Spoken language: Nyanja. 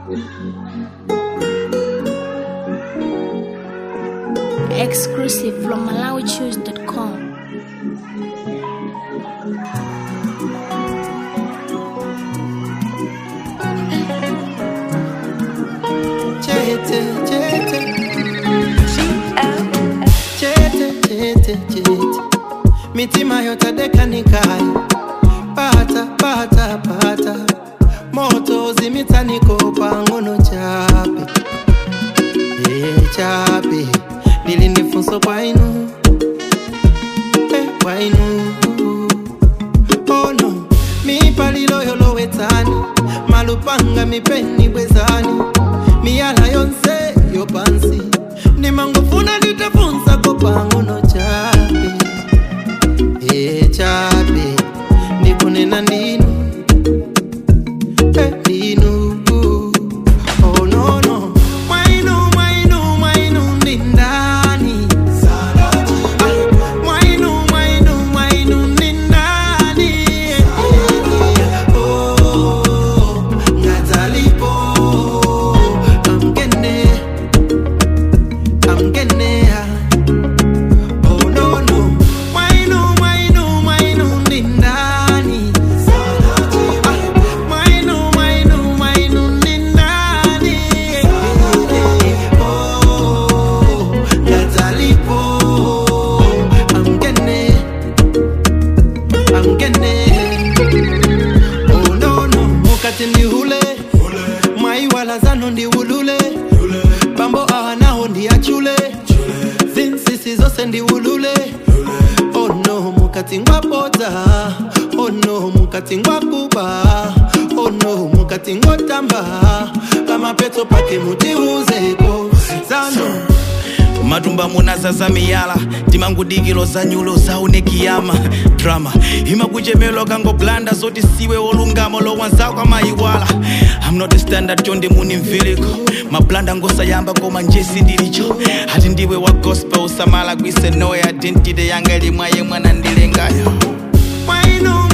Exclusive from MalawiChoose.com. Chete, chete. Chete, chete, chete. mitima yotadeka nikai pata pata pata moto zimitsaniko pang'ono chape e chape lili ndi funso kwa inu e kwa inu ono mipalilo yolowetsani malupanga mipeni bwezani miyala yonse yopansi ndimangofuna nditafunsa ko pang'ono chape e chape ndikunena ndinu e ndinu oh no no mwainu mwainu mwainu ndi ndani mwainu mwainu mwainu ndi ndani oh ngadzalipo amgene amgenea Oh no no, mwainu mwainu mwainu ndi ndani? Ah, Mwainu mwainu mwainu ndi ndani? Oh, ngadzalipo amgene amgene. Oh no no, mukati ndihule mwaiwala zanu ndiulule bambo ahanaho ndiyachule zinsisi zose ndiulule ono mukati ngwapota ono mukati ngwakuba ono mukati ngotamba pamapeto pake mutiuzeko zano matumba munazaza miyala timangudikilo za nyulo zaunekiyama drama imakuchemelo kangoblanda zoti siwe wolungama lowanzako amayiwala I'm not a standard chonde muni mviliko mablanda ngosayamba koma njesi ndilicho ati ndiwe wa gospel usamala kwise no identity yanga ilimwa yemwe nandilengayo mwainu